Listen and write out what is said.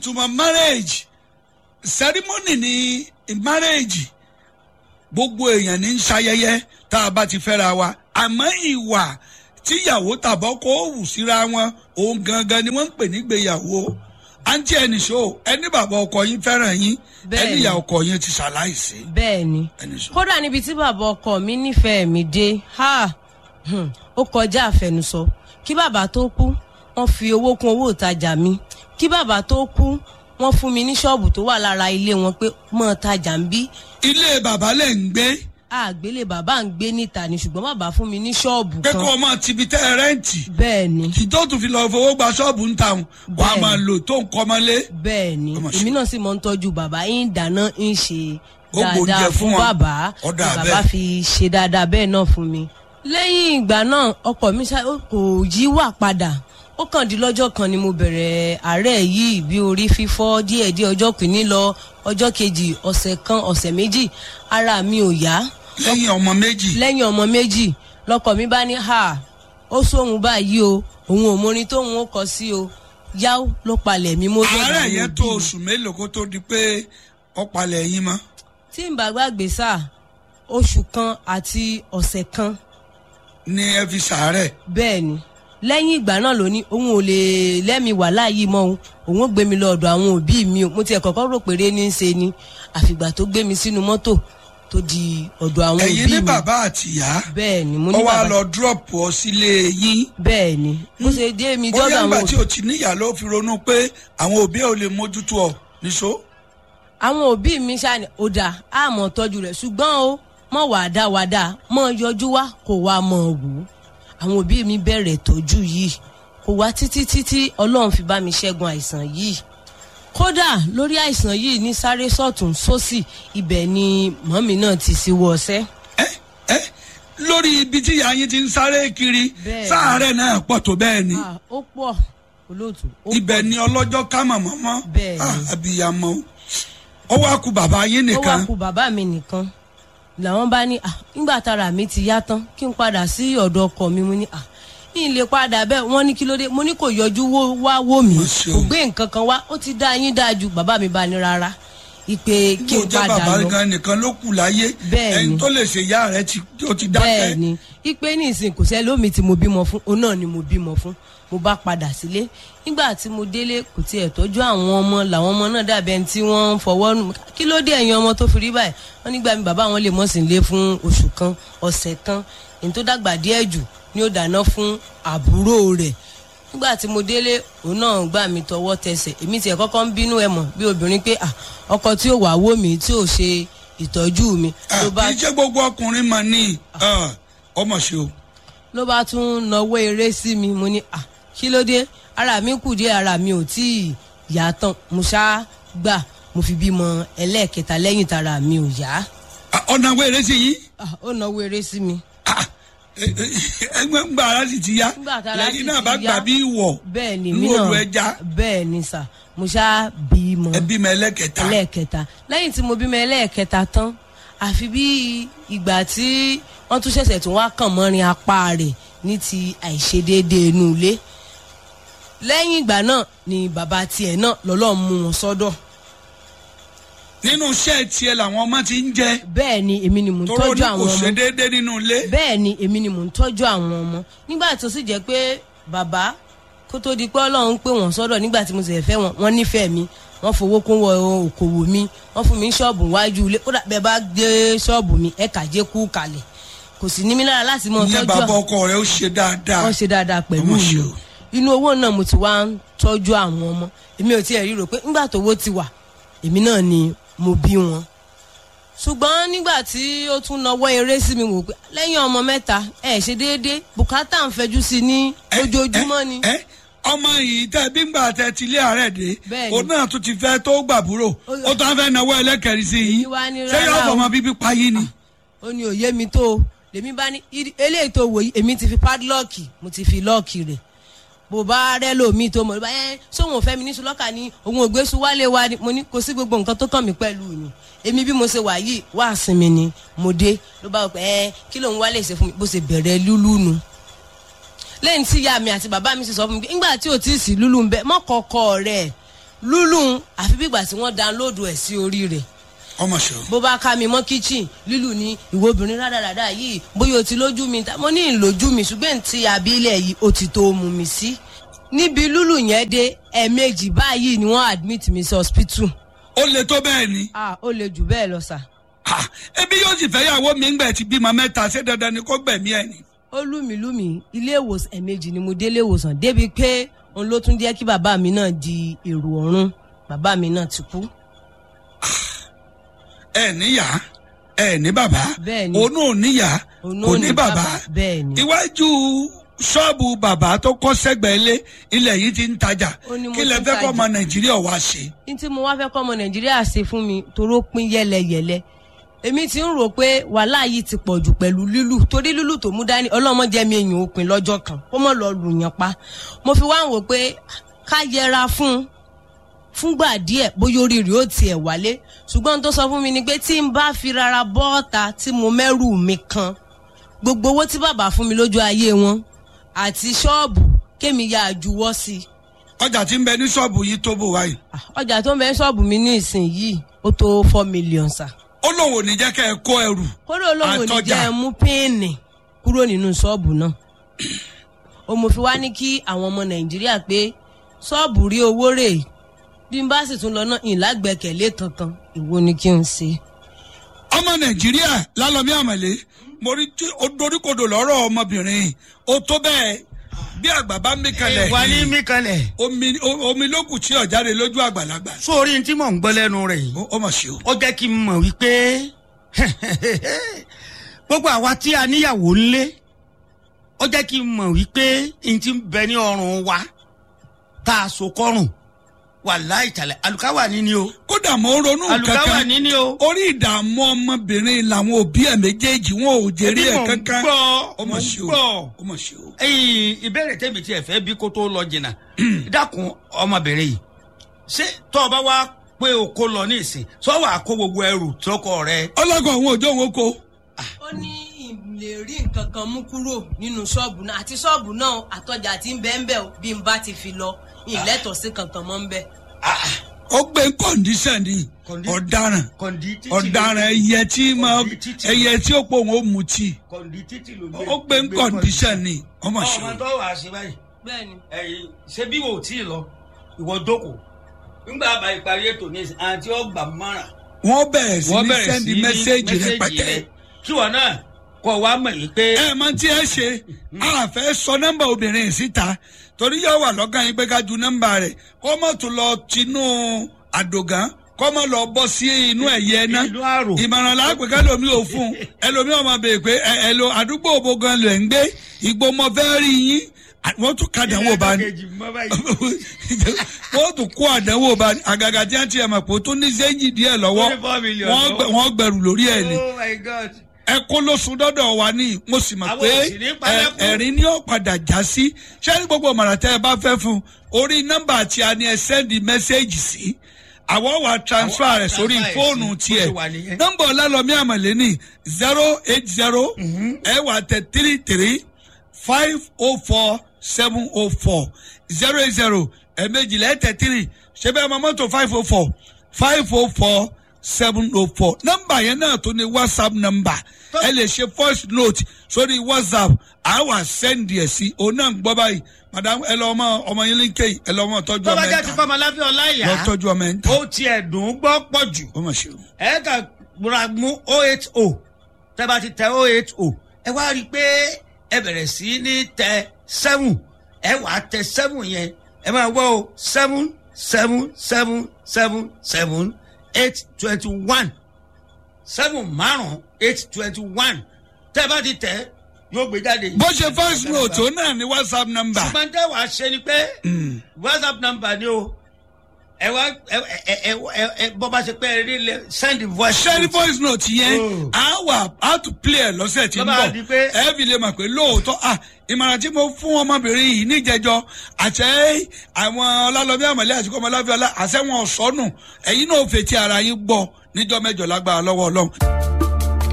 ìtumọ̀ marriage ceremony ni marriage gbogbo èèyàn ní ń ṣayẹyẹ tá a bá ti fẹ́ra wa àmọ́ ìwà tíyàwó tàbọ̀ kó wù síra wọn òun gangan ni wọ́n ń pè nígbéyàwó àǹtí ẹnì ṣó ẹni bàbá ọkọ yín fẹ́ràn yín Bẹ́ẹ̀ni. ẹni ìyá ọkọ yín ti ṣàláìsí bẹ́ẹ̀ ni ẹni ṣó. kódà níbi tí bàbá ọkọ mi nífẹ̀ẹ́ mi dé ha hmm, ó kọjá àfẹnusọ kí bàbá tó kú wọ́n fi owó kún owó ìtajà mi kí bàbá tó kú wọ́n fún mi ní ṣọ́ọ̀bù tó wà lára ilé wọn pé mọ́ tajà ń bí ilé bàbá lẹ̀ ń gbé àgbélé bàbá ń gbé níta ni ṣùgbọ́n bàbá fún mi ní ṣọ́ọ̀bù pé kó kan o máa tibi tẹ́ ẹ rẹ́ǹtì bẹ́ẹ̀ ni kì tó tún fi lọ fowó gba ṣọ́ọ̀bù ń ta wọn wàá Bẹ́ẹ̀ni. máa lò tó ń kọ́mọ́lé. bẹ́ẹ̀ ni Ó mà ṣe. èmi náà sì mọ̀ ń tọ́jú bàbá yín dáná ń ṣe Ó gbóúnjẹ dáadáa fún fún wọn. bàbá Ó dà ni bàbá bẹ́ẹ̀. fi ṣe dáadáa bẹ́ẹ̀ náà fún mi. lẹ́yìn ìgbà náà ọkọ mi ṣá- ó kò yíwà padà ó kàn di lọ́jọ́ kan ni mo bẹ̀rẹ̀ àárẹ̀ yìí bí orí fífọ́ díẹ̀díẹ̀ ọjọ́ kìíní lọ ọjọ́ kejì ọ̀sẹ̀ kan ọ̀sẹ̀ méjì ara mi ò yá lẹ́yìn ọmọ méjì lẹ́yìn ọmọ méjì lọkọ mi bá ní ha ó sóhun báyìí o òun ò mórin tóun ó kọ sí o yáó ló palẹ̀ mi mọ́ dọ̀dọ̀ àárẹ̀ àwọn yẹn òbí tó mi. oṣù mélòó kó tó di pé ọ̀pàlẹ̀ yín mọ́. tí n bá gbàgbé sá oṣù kan àti ọ̀sẹ̀ kan ní ẹ fi sàárẹ̀ bẹ́ẹ̀ ni lẹ́yìn ìgbà náà ló ní òun ò lè lẹ́mi wà láàyè mọ́ òun òun ó gbé mi lọ ọ̀dọ̀ àwọn òbí mi o mo tiẹ̀ kọ́kọ́ rò péré ní í ṣe ni àfìgbà tó gbé mi sínú mọ́tò tó di ọ̀dọ̀ àwọn ẹ̀yin òbí ní mi bàbá àtìyá bẹ́ẹ̀ ni mo ó ní wá bàbá lọ drop ọ sílé yín bẹ́ẹ̀ ni bó ṣe dé mi bóyá dọ́dọ̀ ńgbà àwọn tí òbí o ti níyà ló fi ronú pé àwọn òbí ẹ ò lè mójútó ọ níṣó. àwọn òbí mi ṣáni ó dáa á mọ̀ tọ́jú rẹ̀ ṣùgbọ́n o mọ̀ wà dá wà dá mọ̀ yọjú wá kó wá mọ̀ wò ó àwọn òbí mi bẹ̀rẹ̀ tọ́jú yìí kò wá títí títí ọlọ́run fi bá mi ṣẹ́gun àìsàn yìí kódà lórí àìsàn yìí ní sáré sọ̀tún sósì ibẹ̀ ni mọ́mì náà ti ṣíwọ́ ọṣẹ́ ẹ ẹ lórí ibi tí ìyá yín ti ń sáré kiri Bẹ́ẹ̀. sáàárẹ̀ náà pọ̀ tó bẹ́ẹ̀ ni Ah, ó pọ̀ olóòtú ó ibẹ̀ pọ̀ ni ọlọ́jọ́ ká mọ̀mọ́ mọ́ Bẹ́ẹ̀ ni. Ah, abiyamọ ó wá ku bàbá yín ó wá nìkan kú bàbá mi nìkan làwọn bá ní "Ah, nígbà tára mi ti yá tán kí n padà sí ọ̀dọ̀ ọkọ mi mo ní à ní ilé padà bẹ́ẹ̀ wọ́n ní kí ló dé mo ní kò yọjú wó- wá wò mí Mo ṣeun. kò gbé nǹkan kan wá ó ti dá yín dáa ju bàbá mi bá ní rárá ìpè kí kó n jẹ́ padà bàbá lọ gan nìkan ló kù láyé Bẹ́ẹ̀ ẹni ni. tó lè ṣe ìyá rẹ̀ ti ó ti bẹ́ẹ̀ dákẹ́ ni ìpè ní ìsìn kò sẹ́ lómi tí mo bímọ fún òun náà ni mo bímọ fún mo bá padà sílé nígbà tí mo délé kò tiẹ̀ tọ́jú àwọn ọmọ làwọn ọmọ náà dàbí ẹni tí wọ́n ń fọwọ́ nù kí ló dé ẹ̀yin ọmọ tó fi rí báyìí wọ́n nígbà mi bàbá wọn lè mọ̀ sí ilé fún oṣù kan ọ̀sẹ̀ kan èyí tó dàgbà díẹ̀ jù ni ó dáná fún àbúrò rẹ̀ nígbà tí mo délé òun náà gbà mí tọwọ́ tẹsẹ̀ èmi tiẹ̀ kọ́kọ́ ń bínú ẹ̀ mọ̀ bí obìnrin pé "Ah, ọkọ tí ò wá wò mí tí ò ṣe ìtọ́jú mi Ah, ló bá kì í ṣe gbogbo ọkùnrin mà ní ah, ọmọ ṣe o ló bá tún nawọ́ eré sí mi mo ní à kí ló dé ara mi kù díẹ̀ ara mi ò tí ì yá tán mo ṣá gbà mo fi bímọ ẹlẹ́ẹ̀kẹta lẹ́yìn tára mi ò yá Ah, ọ̀nà wẹ̀rẹ̀ sí yín Ah, ó nawọ́ eré sí mi Ah, eh, eh, ẹgbẹ́ ń gba ara sì ti yá Nígbà tára sì lẹ́yìn náà ti bá yá. gbà bí ìwọ̀ bẹ́ẹ̀ ni nú mí odò náà ẹja bẹ́ẹ̀ ni sà mo ṣá bímọ ẹbí mi ẹlẹ́kẹta ẹlẹ́ẹ̀kẹta lẹ́yìn tí mo bímọ ẹlẹ́ẹ̀kẹta tán àfi bí ìgbà tí wọ́n tún ṣẹ̀ṣẹ̀ tún wá kàn mọ́rin apá rẹ̀ ní ti àìṣedéédéé inú ilé lẹ́yìn ìgbà náà ni bàbá tiẹ̀ náà lọ́lọ́run mú wọn sọ́dọ̀ nínú iṣẹ́ tiẹ̀ làwọn ọmọ ti ń jẹ bẹ́ẹ̀ ni èmi ni mò ń tóró ní tọ́jú kò àwọn ṣe ọmọ déédéé nínú ilé bẹ́ẹ̀ ni èmi ni mò ń tọ́jú àwọn ọmọ nígbà tó sì jẹ́ pé bàbá kó tó di pé ọlọ́run pé wọ́n sọ́dọ̀ nígbà tí mo sì fẹ́ wọn wọ́n nífẹ̀ẹ́ mi wọ́n fowó kún wọ òkòwò mi wọ́n fún mi ní ṣọ́ọ̀bù wájú ilé kódà bẹ́ẹ̀ bá gbé ṣọ́ọ̀bù mi ẹ̀ka jẹ́ kú kalẹ̀ kò sì ní mí lára láti mọ ìyẹn tọ́jú bàbá ọkọ rẹ̀ ó ṣe dáadáa wọ́n ṣe dáadáa pẹ̀lú Ọmọ mi ṣe o. inú owó náà mo ti wá ń tọ́jú àwọn ọmọ èmi ò tiẹ̀ ríro pé nígbà tó owó ti wà èmi náà ni mo bí wọn ṣùgbọ́n nígbà tí ó tún nawọ́ eré sí mi wò pé lẹ́yìn ọmọ mẹ́ta ẹ̀ ṣe déédéé bùkátà ń fẹjú sí i ní Ẹ, ojoojúmọ́ ẹ, ni ẹ, ọmọ yìí tẹ bí ngbà tẹ ti lé àárẹ̀ dé Bẹ́ẹ̀ ni. òun náà tún ti fẹ́ tó gbàbúrò Ó- ó tún fẹ́ náwó ẹlẹ́kẹ̀rin sí yín Èmi wá ní ṣé rárá yóò o. fọmọ bíbí pa yín ni. ó ní òye mi tó o lèmi bá ní "Iri- eléyìí tó wò yìí èmi ti fi padlọ́ọ̀kì mo ti fi lọ́ọ̀kì rẹ̀ bó bá rẹ́ lómi tó mọ̀ ló bá yẹn sóhun òfẹ́ mi ní sulọ́kà ni òun ò gbé su wálé wa ni mo ní kò sí gbogbo nǹkan tó kàn mí pẹ̀lú ni èmi bí mo ṣe wà yìí wá sinmi ni mo dé ló bá wọ pé ẹ kí lòun wálé ṣe fún mi bó ṣe bẹ̀rẹ̀ lúlú nu lẹ́yìn tí ìyá mi àti bàbá mi sì sọ fún mi pé ńgbà tí ò tí ì sí lúlú ń bẹ mọ́kọ̀ọ́kọ́ rẹ̀ lúlù àfi bí ìgbà tí wọ́n download ẹ̀ sí orí rẹ̀ ọmọ ṣe o. bó bá ká mi mọ́ kitchen lílù ní ìwọ obìnrin rádaràdà yìí bóyá o ti lójú mi ta- mo ní ìlójú mi ṣùgbọ́n ti abilẹ̀ yìí o ti tó mú mi sí. níbi lúlù yẹn dé ẹ̀ẹ̀mejì báyìí ni wọ́n admit mi sí hospital. ó le tó bẹ́ẹ̀ ni. ah ó le jù bẹ́ẹ̀ lọ sà. Ah, ebi yóò sì fẹ́ yàwó mi ń gbẹ̀ ti bímọ mẹ́ta ṣé dandan ni kó gbẹ̀mí ẹ̀ ni. ó lù mí lù mí ilé ìwòsàn ẹ̀ẹ̀mejì ni mo dé ilé ìwòsàn débi pé òun ló tún jẹ́ kí bàbá mi náà di èrò ọ̀run bàbá mi náà ti kú. ẹ níyà ẹ ní bàbá Bẹ́ẹ̀ ni. òun náà níyà Òun náà kò ní ní bàbá bàbá, bẹ́ẹ̀ ni. iwájú ṣọ́ọ̀bù bàbá tó kọ́ sẹ́gbẹ̀ẹ́ lé ilẹ̀ yìí ti ń tajà Ó ní mo kí lẹ ti ń fẹ́ kọ́ tajà. ọmọ nàìjíríà wá ṣe. ní tí mo wá fẹ́ kọ́ ọmọ nàìjíríà ṣe fún mi toró pín yẹlẹyẹlẹ èmi ti ń rò pé wàhálà yìí ti pọ̀ jù pẹ̀lú lílù torí lílù tó mú dání ọlọ́mọ jẹ́ mi èèyàn òpin lọ́jọ́ kan kó mọ̀ lọ lù yàn pa mo fi wá ń wò pé ká yẹra fún un fúngbà díẹ̀ bóyá orí rẹ̀ ó tiẹ̀ wálé ṣùgbọ́n tó sọ fún mi ni pé tí n bá fi rárá bọ́ọ̀ta tí mo mẹ́rù mi kan gbogbo owó tí bàbá fún mi lójú ayé wọn àti ṣọ́ọ̀bù kémi yà á juwọ́ sí i ọjà tí ń bẹ ní ṣọ́ọ̀bù yìí tó bò wáyé Ah, ọjà tó ń bẹ ní ṣọ́ọ̀bù mi ní ìsìn yìí ó tó four million sa. ó lóun ò ní jẹ́ kẹ́ ẹ kó ẹrù kódà olóhùn ò ní Àtọjà. jẹ́ ẹ mú píìnì kúrò nínú ṣọ́ọ̀bù náà. ó mo fi wá ní kí àwọn ọmọ nàìjíríà pé ṣọ́ọ̀bù rí owó rè é. bí n bá sì tún lọ náà ìlágbẹ́kẹ̀lé kankan ìwo ni kí n ṣe. ọmọ nàìjíríà lálọ́mí àmàlé mo rí tí ó doríkodò lọ́rọ̀ ọmọbìnrin yìí. ó tó bẹ́ẹ̀ bí àgbà bá mí kalẹ̀ wà ní yìí, mí kalẹ̀ omi o- omi ló kù tí ọ̀jáde lójú àgbàlagbà sórí tí mò ń gbọ́ lẹ́nu rẹ̀ yìí ó ó mà ṣe o. ó jẹ́ kí n mọ̀ wípé gbogbo àwa tí a níyàwó ńlé ó jẹ́ kí n mọ̀ wípé n ti bẹ ní ọrùn wa tá a so kọrùn wà láìtàlẹ̀ àlùkáwà níní o kódà mo ń ronú àlùkáwà kankan níní o. orí ìdààmú ọmọbìnrin làwọn òbí ẹ̀ méjèèjì wọn ò jèrè Ebi ẹ̀ mò ń kankan gbọ́, ó mò mà ń ṣe o gbọ́. ó mà ṣe o. ẹyin ìbéèrè tèmi tí ẹ fẹ́ bí kó tó lọ jìnnà dákun ọmọbìnrin yìí ṣé tó o bá wá pé o kó lọ ní ìsìn sọ wàá kó gbogbo ẹrù tọkọ rẹ ọlọ́gọ̀ àwọn òjò òun kó ó ní ìlè rí nǹkan kan mú kúrò nínú ṣọ́ọ̀bù náà àti ṣọ́ọ̀bù náà àtọ́jà tí ń bẹ́ẹ̀ ń bẹ̀ o, bí n bá ti fi lọ ìlẹ́tọ̀ọ́ sí kankan mọ́ ń bẹ̀. ó gbé kọ́ndíṣàn ni Condi- ọ̀daràn kọ̀ǹdí títì ọ̀daràn ló- ẹyẹ tí máa Kọ̀ǹdí títì. ẹyẹ tí ó pò wọn ó mu tí kọ̀ǹdí títì ló ó gbé kọ́ndíṣàn ni ó mà ṣe ọmọ o. tó wàá ṣe báyìí bẹ́ẹ̀ni ẹyin ṣé bí wò ó tí ì lọ ìwọ jókòó nígbà bá ìparí ètò ní ìsìn àti ọgbà mọ́ràn wọ́n bẹ̀rẹ̀ sí wọ́n ní bẹ̀rẹ̀ sẹ́ndì sí ní mẹ́sẹ́ẹ̀jì mẹ́sẹ́ẹ̀jì rẹpẹtẹ. rẹ kí wọn náà kọ́ wa mọ̀ yìí pé ẹ mọ tí ẹ ṣe a fẹ́ sọ nọ́mbà obìnrin yìí síta torí yóò wà lọ́gàn yín pé ká ju nọ́mbà rẹ̀ kó mọ̀ tó lọ tinú àdògán kó mọ̀ lọ bọ́ sí inú ẹ̀yẹ náà inú àrò. ìmọ̀ràn láàpẹ̀ kẹlòmí ò fún un ẹlòmí ọmọ bèè pé ẹ ẹ lo àdúgbò òbò gan lẹ̀ ń gbé ìgbó mọ fẹ́ rí yín à- wọ́n tún kàdánwò bá ní Ìrìnàjò kejì mọ́ báyìí. wọ́n tún kó àdánwò bá ní àgàgà tí wọ́n ti ẹ̀ mọ̀ pé ó tún ní sẹ́yìn díẹ̀ lọ́wọ́ Ó ní four million wọ́n lọ́wọ́. gbẹ- wọ́n gbẹrù lórí ẹ̀ ni oh my god. ẹ kó lóṣù dọ́dọ̀ wa ní mo sì mọ̀ Àwọn pé ò sì ní palẹ́kùn. ẹ- ẹ̀rín ni ó padà já sí ṣé ní gbogbo ọ̀mọ̀ràn tẹ́ ẹ bá fẹ́ fún un orí nọ́mbà tí a ní ẹ sẹ́ndì mẹ́sẹ́ẹ̀jì sí àwọn wa transfer Àwọn rẹ̀ sórí transfer ẹ̀ fóònù sí, bó tiẹ̀ ṣe wà nìyẹn. nọ́mbà ọlálọ́mí àmàlẹ́ ní zero eight zero ẹ wà tẹ three three five oh four seven oh four zero eight zero ẹ̀ẹ́mẹ́jìlá ẹ̀ tẹ three ṣé bẹ́ẹ̀ mọ mọ́tò five oh four five oh four seven oh four nọ́mbà yẹn náà tó ní whatsapp nọ́mbà ẹ lè ṣe voice note sórí whatsapp àwa send ẹ̀ sí òun náà ń gbọ́ báyìí madam ẹ lọ ọmọ ọmọ yín líńkè ẹ lọ ọmọ tọ́jú tó ọmọ bá ẹ̀ jẹ́ ti ta fọmọ láfíà ọláyà lọ tọ́jú ọmọ ẹ̀ ta ó tiẹ̀ dùn ún gbọ́ pọ̀ jù ó mà ṣe o. ẹ kà gbọ́dọ̀ mú oh eight oh tẹ́ bá ti tẹ oh eight oh ẹ wá rí i pé ẹ bẹ̀rẹ̀ sí ní tẹ seven ẹ wà á tẹ seven yẹn ẹ máa wọ́ o seven seven seven seven seven eight twenty one seven márùn eight twenty one tẹ́ bá ti tẹ yóò gbé jáde. bó ṣe voice note ó náà ní whatsapp nọ́mbà. ṣùgbọ́n tẹ́ wàá ṣe ni pé whatsapp number ni o ẹ wá ẹ ẹ ẹ ẹ ẹ bọ́ bá ṣe pé ẹ rí lẹ send voice ṣẹ́rí note. voice note yẹn Oh. á wà á tún play ẹ̀ lọ́sẹ̀ tí ń Lọ́ba bọ̀ di pé- ẹ fi lè mọ̀ pé lóòótọ́ à ìmọ̀ràn tí mo fún ọmọbìnrin yìí níjẹjọ àṣẹ àwọn ọlálọ́bí àmọ̀lẹ́ àti kọ́mọláfíà àṣẹ wọn sọnù ẹ̀yin náà fetí ara yín gbọ́ níjọ́ mẹ́jọ lágbára lọ́wọ́ ọlọ́run.